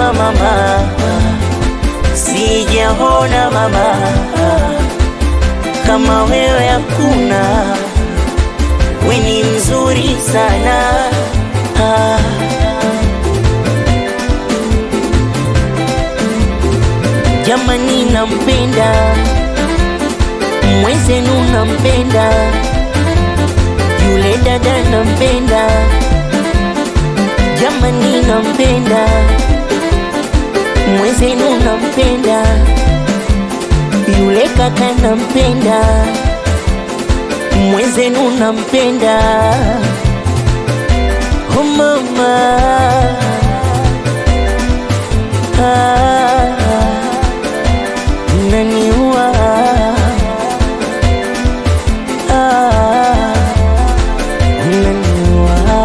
mama, sijaona mama kama wewe hakuna, we ni mzuri sana ah. Jamani, nampenda mwenzenu, nampenda yule dada, nampenda jamani, nampenda mwenzenu, nampenda yule kaka, nampenda mwenzenu, nampenda oh mama ah, naniua ah, naniua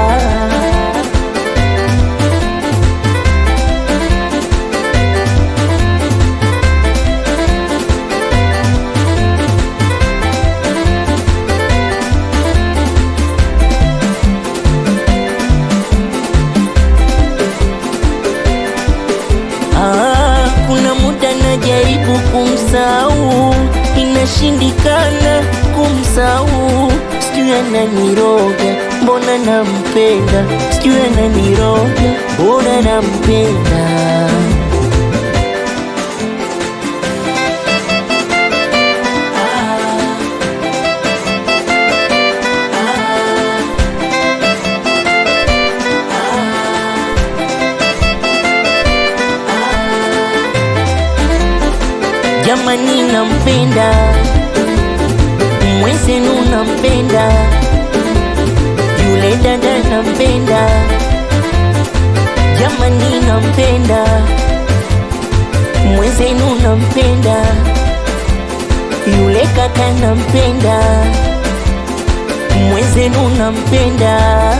Ah, kuna muda najaribu kumsahau, inashindikana kumsahau. Sijui ananiroga, mbona nampenda, sijui ananiroga, mbona nampenda. Jamani, nampenda mwenzenu, nampenda yule dada, nampenda jamani, nampenda mwenzenu, nampenda yule kaka, nampenda mwenzenu, nampenda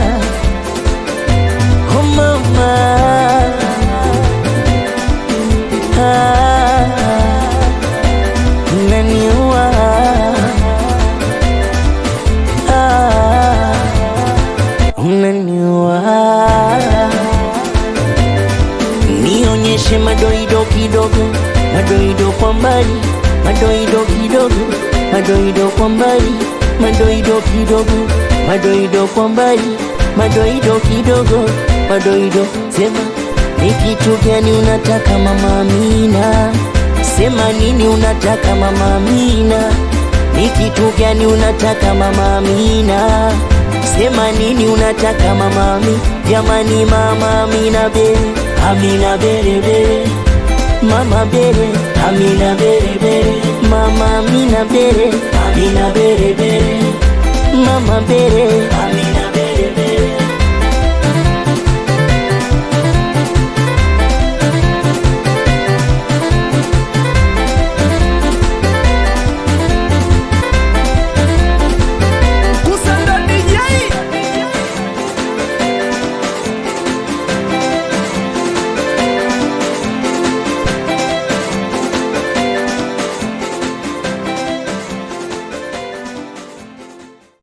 oh mama ah, naniua ah, unaniua nionyeshe madoido kidogo madoido kwa mbali madoido kidogo madoido kwa mbali madoido kidogo madoido kwa mbali madoido kidogo madoido sema ni kitu gani unataka mama Amina sema nini unataka mama Amina ni kitu gani unataka mama Amina sema nini unataka mama Amina jamani mama Amina bere Amina bere bere mama bere Amina bere bere mama Amina bere Amina bere bere mama bere Amina